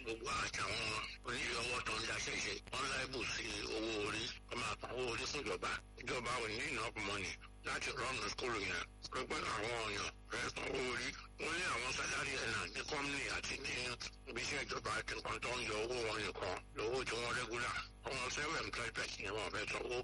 gbogbo àtàwọn oníyọ ọwọ́ tó ń daṣẹ́ ṣe wọ́n láìbù sí owó orí wọ́n máa pa owó orí fún ìjọba ìjọba ò ní enough money láti rọ́ọ̀nù skúlù yẹn pẹ́pẹ́ àwọn ọ̀yàn rẹ̀ san owó orí wọ́n ní àwọn sálárì ẹ̀nà ní kọ́mìnì àti ní ibiṣẹ́ ìjọba àti nǹkan tó ń yọ owó wọn nìkan lówó tí wọ́n rẹ́gúlà ọmọ sẹ́wọ̀n employed person ni wọ́n fẹ́ sanwó.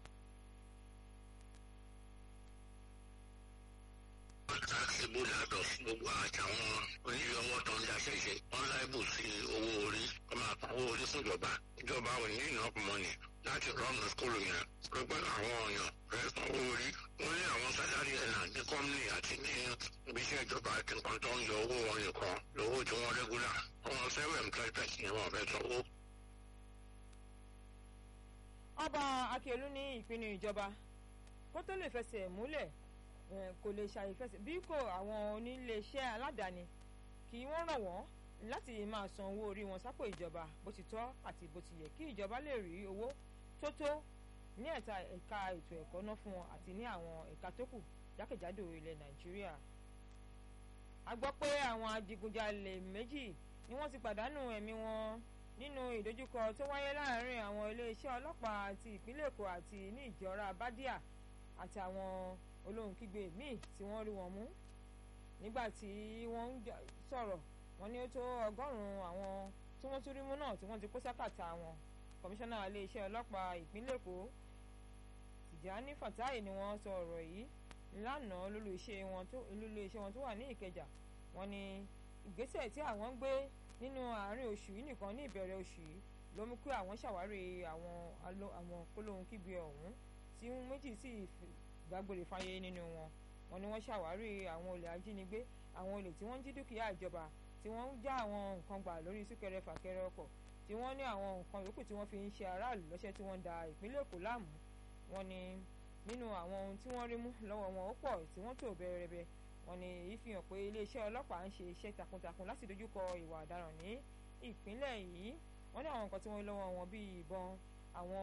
taxable adults gbogbo àtàwọn oníyọ ọwọ́ tó ń daṣẹ́ ṣe wọ́n láìbù sí owó orí wọ́n máa pa owó orí fún ìjọba ìjọba ò ní enough money láti rọ́ọ̀nù skúlù yẹn pẹ́pẹ́ àwọn ọ̀yàn rẹ̀ san owó orí wọ́n ní àwọn sálárì ẹ̀nà ní kọ́mìnì àti ní ibiṣẹ́ ìjọba àti nǹkan tó ń yọ owó wọn nìkan lówó tí wọ́n rẹ́gúlà ọmọ sẹ́wọ̀n employed person ni wọ́n fẹ́ sanwó. ọba akíọlù ní ìpinnu ìjọba kó tó lè fẹsẹ̀ múlẹ̀ kò lè ṣàìfẹsẹ̀ bí kò àwọn oníléeṣẹ́ aládàáni kí wọ́n ràn wọ́n láti máa san owó orí wọn sápò ìjọba bó ti tọ́ àti bó ti yẹ kí ìjọba lè rí owó tó tó ní ẹ̀ka ẹ̀ka ètò ẹ̀kọ́ ná fún wọn àti ní àwọn ẹ̀ka tó kù jákèjádò ilẹ̀ nàìjíríà. a gbọ́ pé àwọn adigunjalè méjì ni wọ́n ti pàdánù ẹ̀mí wọn nínú ìdojúkọ tó wáyé láàárín àwọn iléeṣẹ́ ọlọ́pàá àti ìpínlẹ̀ èkó àti ní ìjọra bádíà àti àwọn olóhùn kígbe míì tí wọ́n rí wọn mú nígbà tí wọ́n ń sọ̀rọ̀ wọ́n ní ó tó ọgọ́rùn-ún àwọn tí wọ́n tún rí mú náà tí wọ́n ti kó sákàtà wọn kọmíṣánná iléeṣẹ́ ọlọ́pàá ìpínlẹ̀ èkó tìjàní fatai ni wọ́n sọ ọ̀rọ̀ yìí lánàá lólu iṣẹ́ wọn tó lólu iṣẹ́ wọn tó wà ní ìkẹjà wọ́n ní ìgbésẹ̀ tí àwọn ń gbé nínú àárín oṣù yìí nìkan ní ìbẹ̀rẹ̀ oṣù yìí ló mú kí àwọn ṣàwárí àwọn àwọn kólóhùn kígbe ọ̀hún tí méjì sì gbàgbére fáyé nínú wọn wọ́n ní wọ́n ṣàwárí àwọn olè ajínigbé àwọn olè tí wọ́n ń jí dúkìá ìjọba tí wọ́n ń já àwọn nǹkan gbà lórí súnkẹrẹ fàkẹrẹ ọkọ̀ tí wọ́n ní àwọn nǹkan yòókù tí wọ́n fi ń ṣe aráàlú lọ́ṣẹ́ tí wọ́n da ìpínlẹ̀ èkó láàmú wọ́n ní nínú àwọn ohun tí wọ́n rí mú lọ́wọ́ wọn ó pọ̀ tí wọ́n tò bẹ̀rẹ̀bẹ̀ wọ́n ní èyí fi hàn pé iléeṣẹ́ ọlọ́pàá ń ṣe iṣẹ́ takuntakun láti dojúkọ ìwà ọ̀daràn ní ìpínlẹ̀ yìí wọ́n ní àwọn nǹkan tí wọ́n rí lọ́wọ́ wọn bíi ìbọn àwọn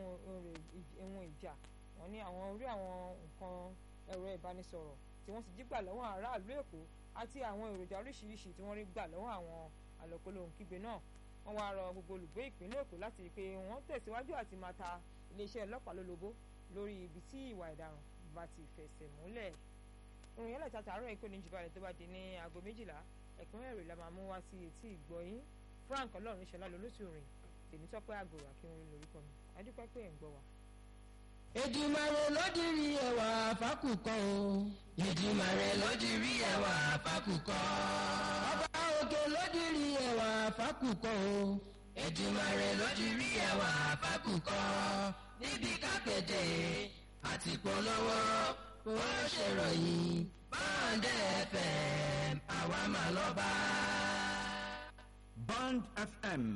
ohun ìjà wọ́n ní àwọn orí àwọn nǹkan ẹ̀rọ ìbánisọ̀rọ̀ tí wọ́n sì jí gbà lọ́wọ́ aráàlú èkó àti àwọn èròjà oríṣiríṣi tí wọ́n rí gbà lọ́wọ́ àwọn àlọ́kólóhùn kígbe náà wọ́n wá rọ gbogbo olùgbé ìpínlẹ̀ èkó láti rí i pé wọ́n tẹ̀síwájú àti máa ta iléeṣẹ́ ọlọ́pàá lólobó lórí ibi tí ìwà ìdaràn bá ti fẹsẹ̀ múlẹ̀. ìròyìn ẹlẹ́ta tààrọ̀ èkó ní jùbọ̀lẹ̀ tó bá di ní aago méjìlá ẹ̀kúnrẹ́ rẹ̀ la máa mú wá sí etí ìgbọ́yín frank ọlọ́run ṣọlá lolóṣù rìn tèmítọ́pẹ́ àgòrò akínwó lórúkọ mi adúpẹ́ pé ẹ̀ ń gbọ́ wa. Èdùmàrè ló dirí ẹwà fákùkọ o. Èdùmàrè ló dirí ẹwà fákùkọ. Ọba òkè ló dirí ẹwà fákùkọ o. Èdùmàrè ló dirí ẹwà fákùkọ. Níbi kápẹ́tẹ̀ àti polówó ó ṣèròyìn báńdẹ̀ FM àwa mà lọ́ba. Band FM